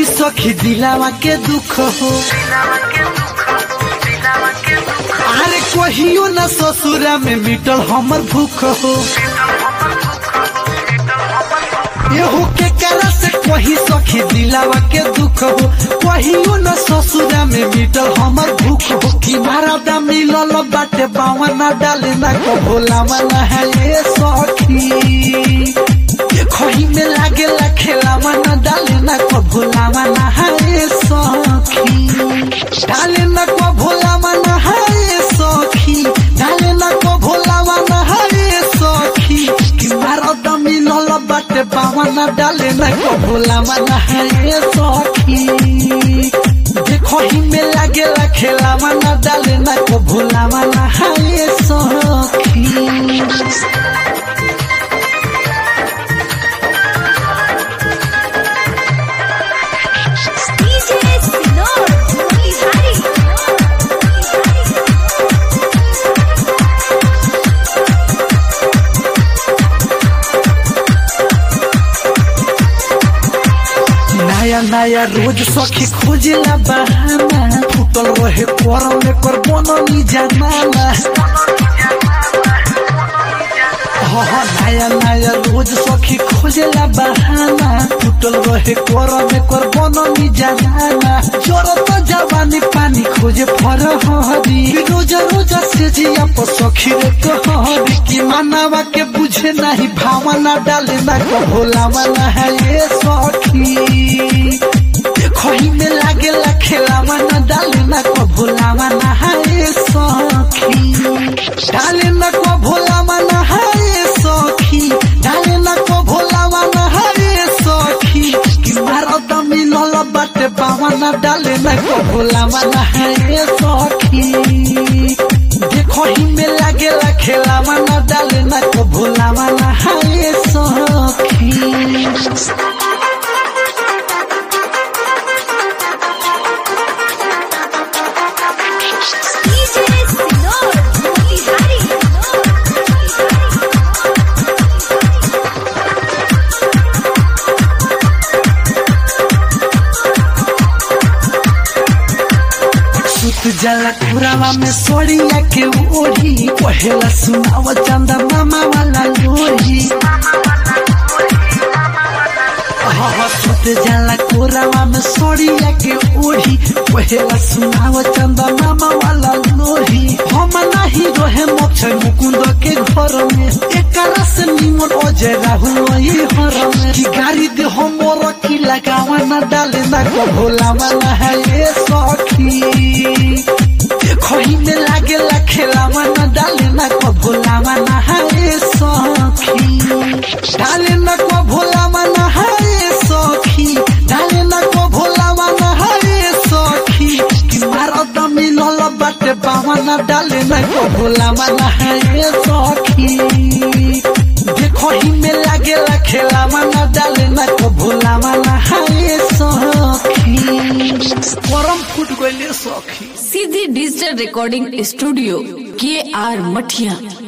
सखी दिलावा के दुख हो अरे कहियो न ससुरा में मिटल हमर भूख हो एहू के करा से कही सखी दिलावा के दुख हो कहियो न ससुरा में मिटल हमर भूख हो कि मारा दा मिलल बाटे बावा न डाले न को भोलावा न है ये सखी खही में लागे ला खेलावा न डाले न को भोलावा न है ये सखी डाले न को भोलावा न है ये सखी डाले न को भोलावा न है ये सखी कि मारा दा मिलल बाटे बावा न डाले न को भोलावा न है ये सखी देखो ही में लागे ला खेलावा न डाले न को भोलावा न है ये सखी DJ Sinor, Motihari. नया नया रोज सखी खोजेला बहाना फुटल रहे करम में कर बननी जमाना हाँ हाँ, नया नया रोज सखी खोजेला बहाना फुटल रहे करम में कर बननी जमाना जरत जवानी पानी खोजे फर हरी रोज रोज से जिया पर सखी रे कहरी कि मानवा के बुझे नहीं भावना डाले ना को भोलावा ना है ये सखी देखो ही में लागे ला खेलावा ना डाले ना को भोलावा ना है ये सखी डाले ना को भोलावा ना है ये सखी डाले ना को भोलावा ना है ये सखी कि मारो तो मिलल बाटे बावा ना डाले ना को भोलावा ना है ये सखी देखो ही में लागे ला खेलावा ना डाले ना को भोलावा ना है ये सखी DJ Sinor, Motihari. सुत जाला कुरावा में सोड़िया के ओढ़ी पहला सुनाव चंदा मामा वाला लोही हाँ हाँ, सुत जाला कोरावा में सोड़िया के ओढ़ी पहला सुनाव चंदा मामा वाला लोही हम नहीं रहे मोक्ष मुकुंद के घर में एकरा से निमन अजय राहुल वही हर में कि गाड़ी दे हमर की लगावा ना डाले ना को भोलावा ना है ये सखी देखो ही में लागे ला खेलावा ना डाले ना को भोलावा ना है ये सखी डाले ना को भोलावा ना है ये सखी डाले ना को भोलावा ना है ये सखी कि मारो तो मिलल बाटे बावा ना डाले ना को भोलावा ना है ये सखी देखो ही में लागे ला खेलावा ना डाले ना को भोलावा ना है ये सखी परम फुट गइले सखी सीधी डिजिटल रिकॉर्डिंग स्टूडियो के आर मठिया